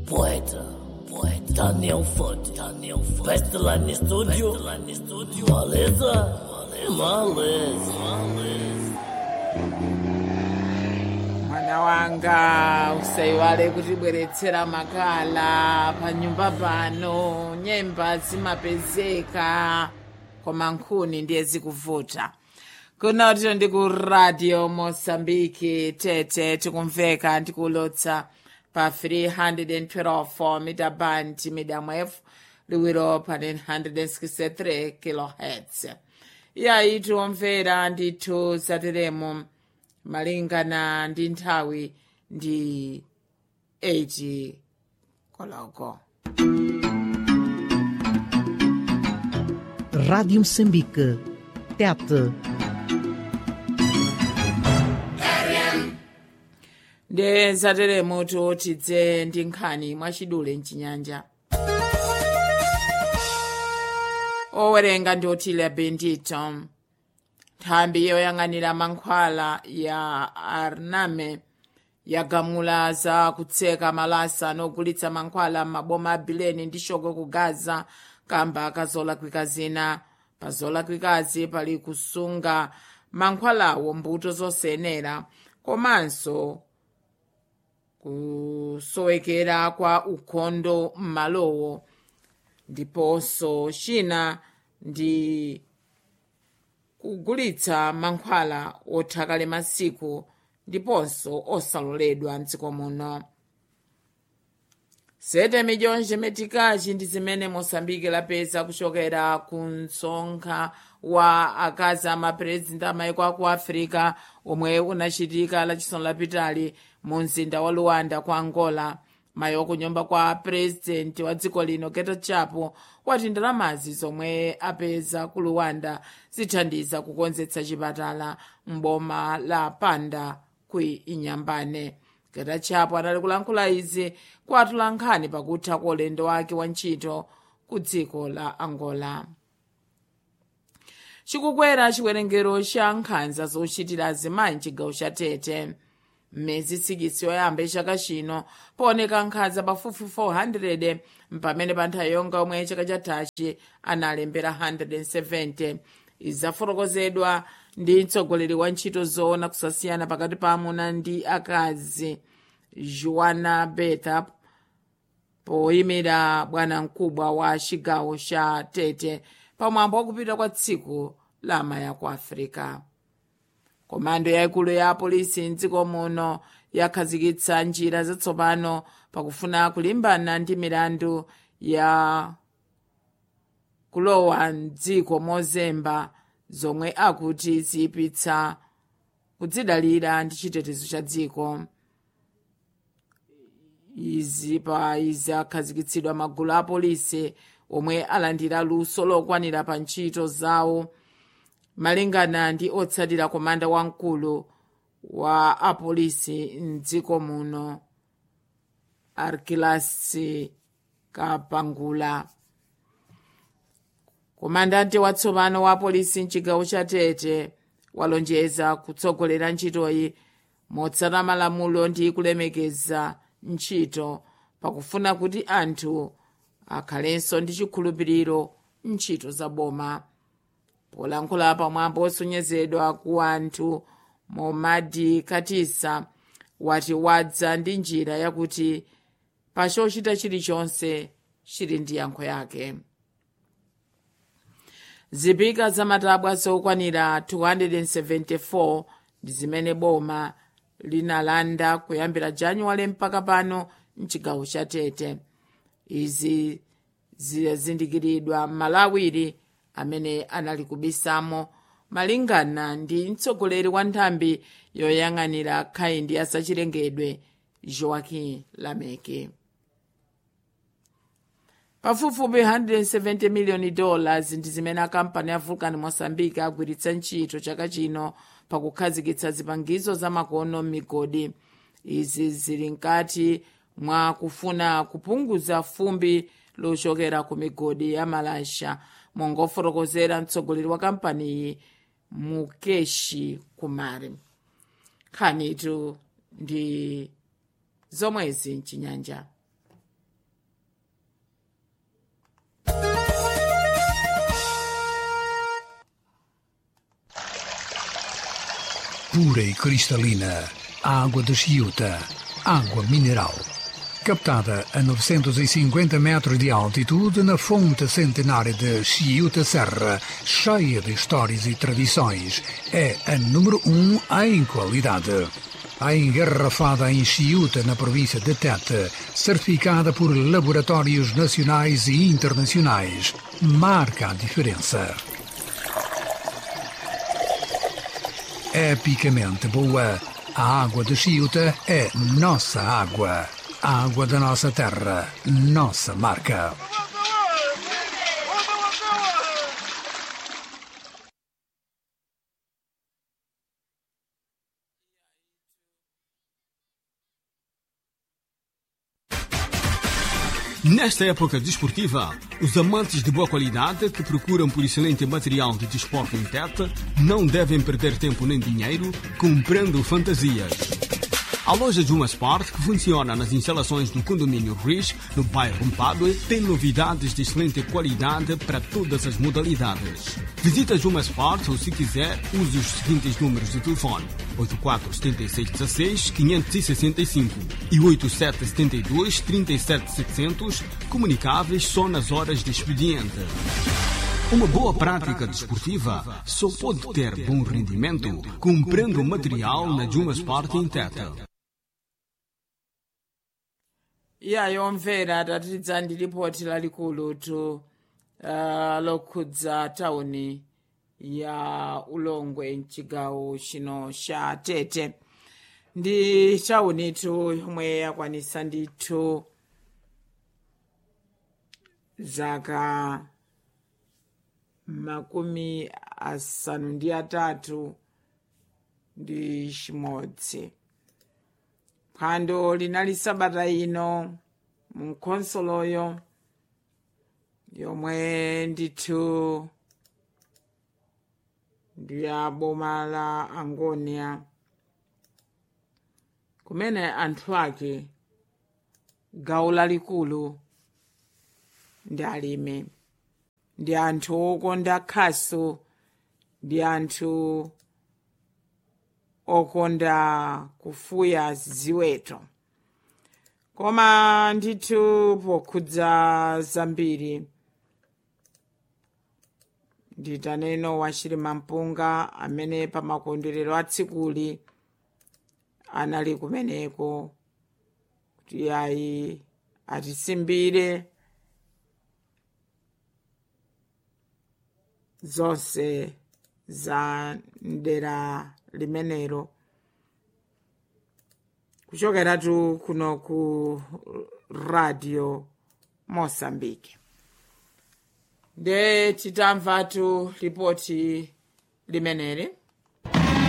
Poeta, poeta, Daniel Ford, Daniel Ford. Best line studio, best line studio. Maleza, maleza, maleza. mwana wanga usaiwale kutibweretsera makala panyumba pano nyemba zimapezeka koma nkhuni ndiye zikuvuta kunoti ndi ku radio mosambiki tete tikumveka ndikulotsa pa 312 mita band medium f liwiro pa 963 kilohertz iyayi tiomvera ndithu zateremo malingana ndi nthawi ndi 8 koloko Rádio Moçambique. Tete. ndi zateremo tidze ndi nkhani mwachidule mchinyanja owerenga ndi otile bendito nthambi yoyang'anira mankhwala ya arname yagamula za kutseka malasa nogulitsa mankhwala m'maboma a bileni ndi shoko ku gaza kamba kazolakwika zina pa zolakwikazi pali kusunga mankhwalawo mbuto zosenera komanso kusowekera kwa ukhondo m'malowo ndiponso china ndi kugulitsa mankhwala othakale masiku ndiponso osaloledwa mdziko muno sete midyonje metikachi ndi zimene mosambike lapeza kuchokera ku msonkhano wa akazi amapurezidenti amayiko aku africa omwe unachitika lachisanu lapitali mu mzinda wa luanda ku angola mayi kunyumba kwa purezidenti wa dziko lino geto chapo wati ndalamazi zomwe apeza ku luanda zithandiza kukonzetsa chipatala m'boma la panda ku inyambane geto chapo anali kulankhula izi kwa atolankhani pakutha kwa ulendo wake wa ntchito ku dziko la angola chikukwera chiwerengero cha nkhanza zochitira azimayi mchigawo cha tete mmezi sikisi yoyamba chaka chino pooneka nkhanza pafupi 400 mpamene pa nthawi yonga yomwe chaka chathachi analembera 170 izafotokozedwa ndi mtsogoleri wa ntchito zoona kusasiyana pakati pa amuna ndi akazi joana betha poyimira bwana mkubwa wa chigawo cha tete pamwambo wakupita kwa tsiku la amaya ku africa komando yaikulu ya apolisi mdziko muno yakhazikitsa njira zatsopano pakufuna kulimbana ndi milandu ya kulowa mdziko mozemba zomwe akuti ziyipitsa kudzidalira ndi chitetezo cha dziko izi pa izi akhazikitsidwa magulu a polisi omwe alandira luso lokwanira pa ntchito zawo malingana ndi otsatira komanda wamkulu wa apolisi mdziko muno arkilasi kapangula komandante watsopano wa apolisi mchigawo cha tete walonjeza kutsogolera ntchitoyi motsata malamulo ndi kulemekeza ntchito pakufuna kuti anthu akhalenso ndi chikhulupiriro ntchito za boma polankhula pamwambo osonyezedwa ku anthu momadi katisa wati wadza ndi njira yakuti pa chochita chilichonse chili ndi yankho yake zipika zamatabwa zokwanira 274 ndi zimene boma linalanda kuyambira januwale mpaka pano mchigawo cha tete izi zizindikiridwa malawiri amene anali kubisamo malingana ndi mtsogoleri wa nthambi yoyang'anira khayindi ya zachilengedwe joaquim lameke pafupifupi 170 miliyoni dollars ndi zimene akampani ya vulcan mozambique agwiritsa ntchito chaka chino pakukhazikitsa zipangizo zamakono m'migodi izi zili mkati mwa kufuna kupunguza fumbi lochokera ku migodi ya malasha mongofotokozera mtsogoleri wa kampaniyi mukeshi kumari nkhanitu ndi zomwezi mchinyanja pura e cristalina, água de Chiuta, água mineral. Captada a 950 metros de altitude na fonte centenária de Chiuta Serra, cheia de histórias e tradições, é a número um em qualidade. A engarrafada em Chiuta, na província de Tete, certificada por laboratórios nacionais e internacionais, marca a diferença. epicamente boa. A água de Chiuta é nossa água. A água da nossa terra, nossa marca. Nesta época desportiva, os amantes de boa qualidade que procuram por excelente material de desporto em Tete não devem perder tempo nem dinheiro comprando fantasias. A loja Juma Sport, que funciona nas instalações do condomínio Rich, no bairro Mpadue, tem novidades de excelente qualidade para todas as modalidades. Visita Juma Sport ou, se quiser, use os seguintes números de telefone: 847616-565 e 8772-37700, comunicáveis só nas horas de expediente. Uma boa prática desportiva só pode ter bom rendimento comprando material na Juma Sport em Teta. iyayo mvera tatidza ndi lipoti lalikulu tu uh, lokhudza tauni ya ulongwe mchigawo chino cha tete ndi tauni tu yomwe yakwanisa ndithu zaka makumi asanu ndi atatu ndi chimodzi phwando linali sabata ino mkhonsoloyo yomwe ndithu ndi ya boma la angonia kumene anthu ake gawo lalikulu ndi alimi ndi anthu okonda khasu ndi anthu okonda kufuya ziweto koma ndithu pokhudza zambiri nditaneno wachilima mpunga amene pa makondwerero a tsikuli anali kumeneko kuti ayi atisimbire zonse za mdera limenero kuchokeratu kuno ku radio mosambike nde titamvatu lipoti limeneli